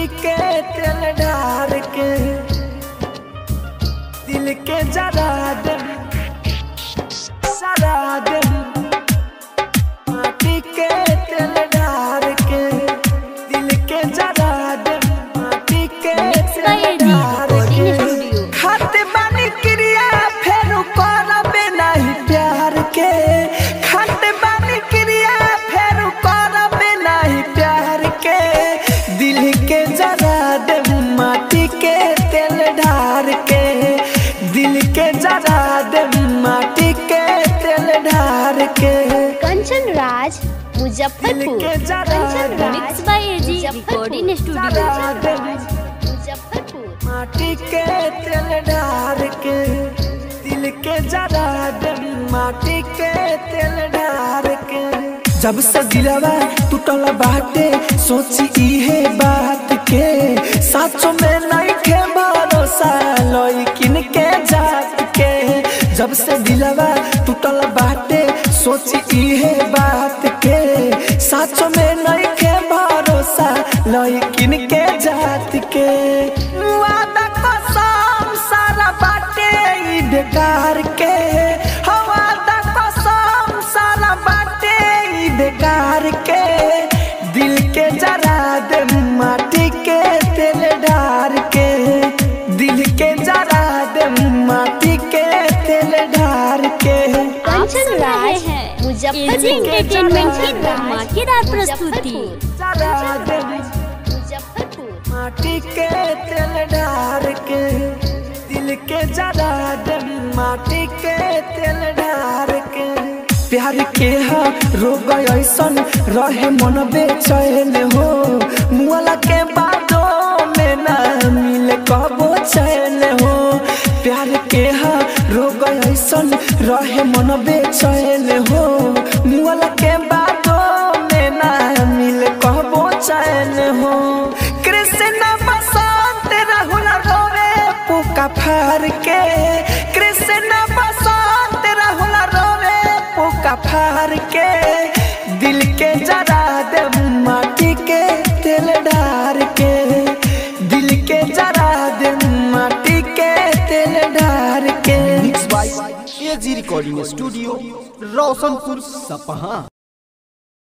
माटी के तेल ढार के दिल के जरा दे सरा दे माटी के तेल ढार के दिल के जरा दे माटी के Mixed by तेल AG ढार Recording के Studio. खाते बानी क्रिया फेर करबे नहीं प्यार के खाते बानी क्रिया फेर करबे नहीं प्यार के दिल के जरा दे माटी के तेल ढार के दिल के जरा दे माटी के तेल ढार के कंचन राज मुजफ्फरपुर दिल के जरा कंचन राज Mixed by AG Recording Studio. जरा दे मुजफ्फरपुर माटी के तेल ढार के दिल के जरा दे माटी के तेल ढार के जब से दिलवा टूटल बाटे सोची इहे बात के साचो में नहीं खे भरोसा लइकिन के जात के जब से दिलवा टूटल बाटे सोची इहे बात के साचो में नहीं खे भरोसा लइकिन के जात के वादा कसम सारा बाटे ई बेकार के हो वादा कसम सारा बाटे ई बेकार के दिल के जरा दे माटी के तेल ढार के दिल के जरा दे माटी के तेल ढार के आप कंचन सुन रहे राज हैं AG मुजफ्फरपुर Entertainment की कंचन राज, धमाकेदार प्रस्तुति जरा दे मुजफ्फरपुर माटी के तेल ढार के दिल के जरा दे माटी के तेल ढार के प्यार के हा रोग ऐसन रहे मन बेचैन हो मुआला के बादों में ना मिले कबो चैन हो प्यार के हा रोग ऐसन रहे मन बेचैन हो मुआला के बादों में ना मिले कबो चैन हो कृष्ण बसंत राहुल रोवे पुका फार के कृष्ण बसंत राहुल रोवे पुका फार के दिल के जरा दे माटी के तेल ढार के दिल के जरा दे माटी के तेल ढार के mix by A G recording studio Roshanpur सपहा